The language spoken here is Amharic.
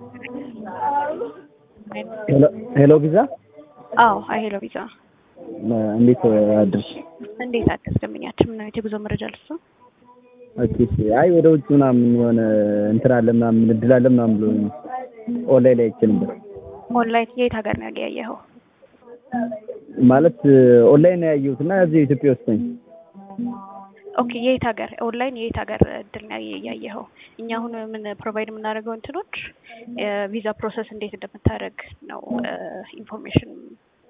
ሄሎ ቪዛ አዎ ሄሎ ቪዛ እንዴት አድርሽ? እንዴት አዲስ ደንበኛችን ምን አይነት የጉዞ መረጃ ልስጥ? ኦኬ እሺ። አይ ወደ ውጭ ምናምን የሆነ እንትን አለ ምናምን እድል አለ ምናምን ብሎ ኦንላይን ላይ አይቼ ነበር። ኦንላይን የት ሀገር ነው ያገያየኸው? ማለት ኦንላይን ነው ያየሁት እና እዚህ ኢትዮጵያ ውስጥ ነኝ። ኦኬ የት ሀገር ኦንላይን የት ሀገር እድል ነው ያየኸው? እኛ አሁን ምን ፕሮቫይድ የምናደርገው እንትኖች ቪዛ ፕሮሰስ እንዴት እንደምታደርግ ነው ኢንፎርሜሽን